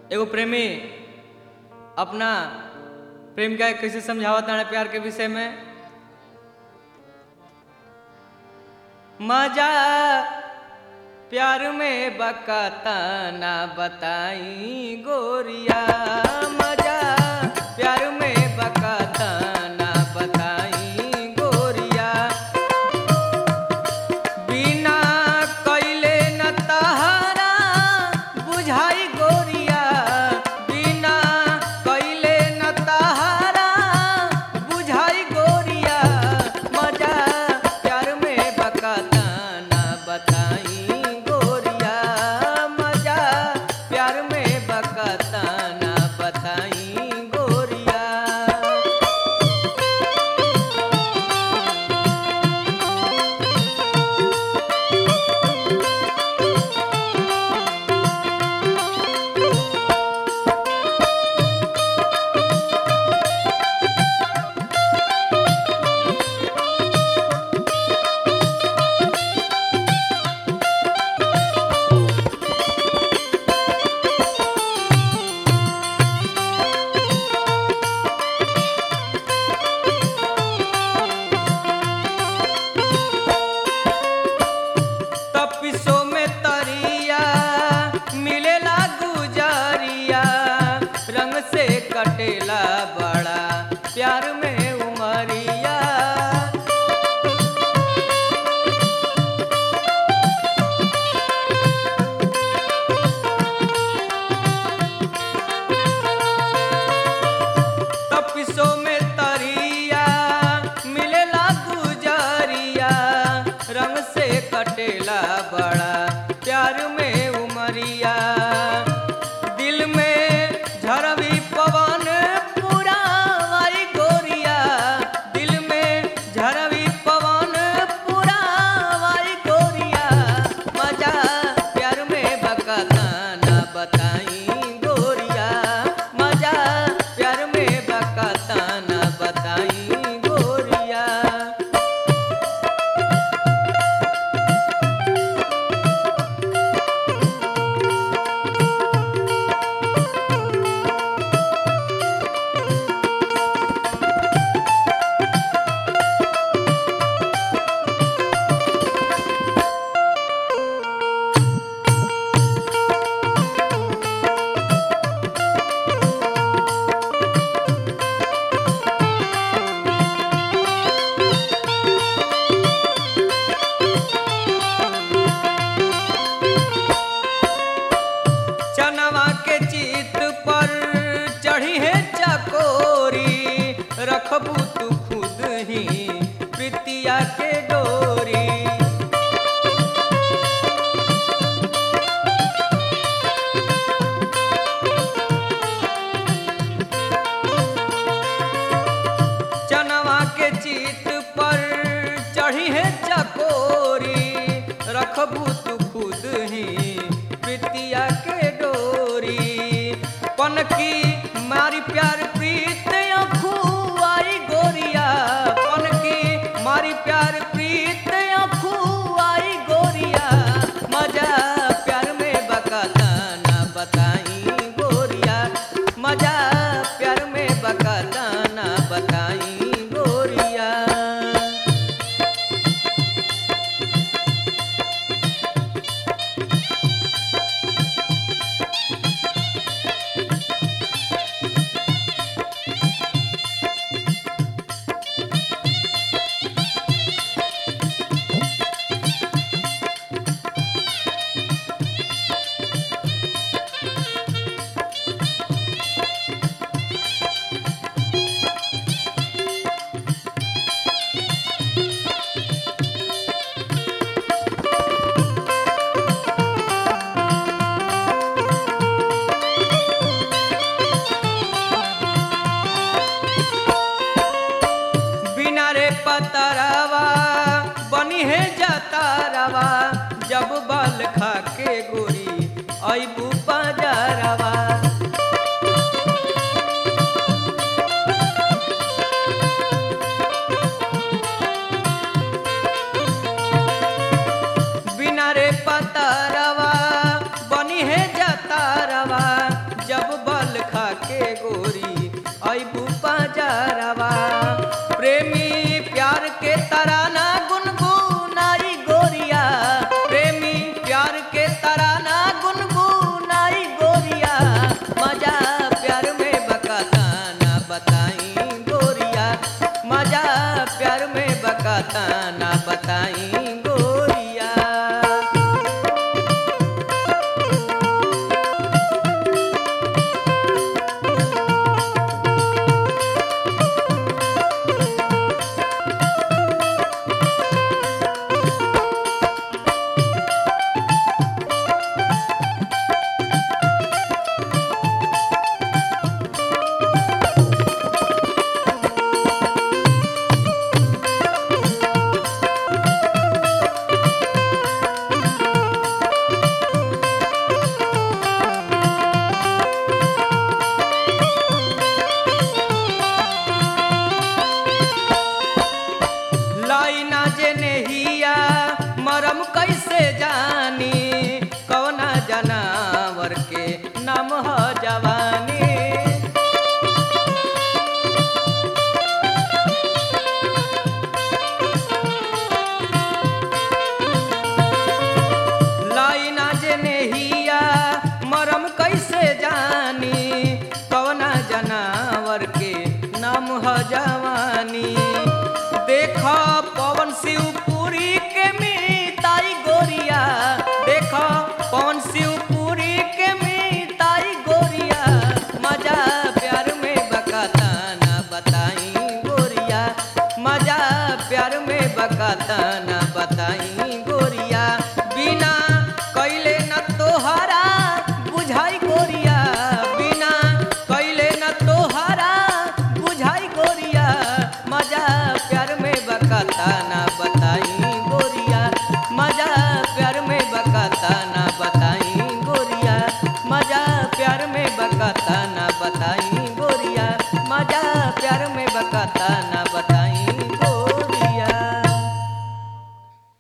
एगो प्रेमी अपना प्रेमिका के कैसे समझावत ताड़े प्यार के विषय में मजा प्यार में बकाता ना बताई गोरिया मजा प्यार में बकाता ना बताई गोरिया बिना कइले न तहरा बुझाई गोरिया बिना कइले न तहरा बुझाई गोरिया मजा प्यार में बकाता ना बताई गोरिया मजा प्यार में बकाता ना बताई गोरिया तपिसो में तरिया मिलेला गुजरिया रंग से कटेला बड़ा प्यार में उमरिया तपिसो में तरिया मिलेला गुजरिया रंग से कटेला बड़ा प्यार में उमरिया दिल में झरवी पवन पूरा वाई गोरिया दिल में झरवी पवन पूरा वाई गोरिया मजा प्यार में बकाता ना बताई गोरिया मजा प्यार में बकाता ना बताई गोरिया चनवा के चित पर चढ़ी है चकोरी रखबू तू खुद ही प्रीतिया के डोरी चनवा के चित पर चढ़ी है चकोरी रखबू तू खुद ही प्रीतिया के डोरी पनकी मारी प्यार प्रीत अखुआई गोरिया पनकी मारी प्यार प्रीत अखुआई गोरिया मजा प्यार में बकाता ना बताई गोरिया मजा प्यार में बकाता ना बताई गोरिया बकाता ना बताई गोरिया लाइना जे नेहिया मरम कैसे जानी कौना जनावर के नाम ह जवानी लाइना जे नेहिया मरम कैसे जानी कौना जनावर के नाम ह जवानी देख पवन शिवपुरी के मीताई गोरिया देख पवन शिवपुरी के मीताई गोरिया मजा प्यार में बकाता ना बताई गोरिया मजा प्यार में बकाता ना बताई गोरिया बिना कैले न तोहरा बुझाई गोरिया बिना कैले न तोहरा बुझाई गोरिया मजा प्यार में बकाता ना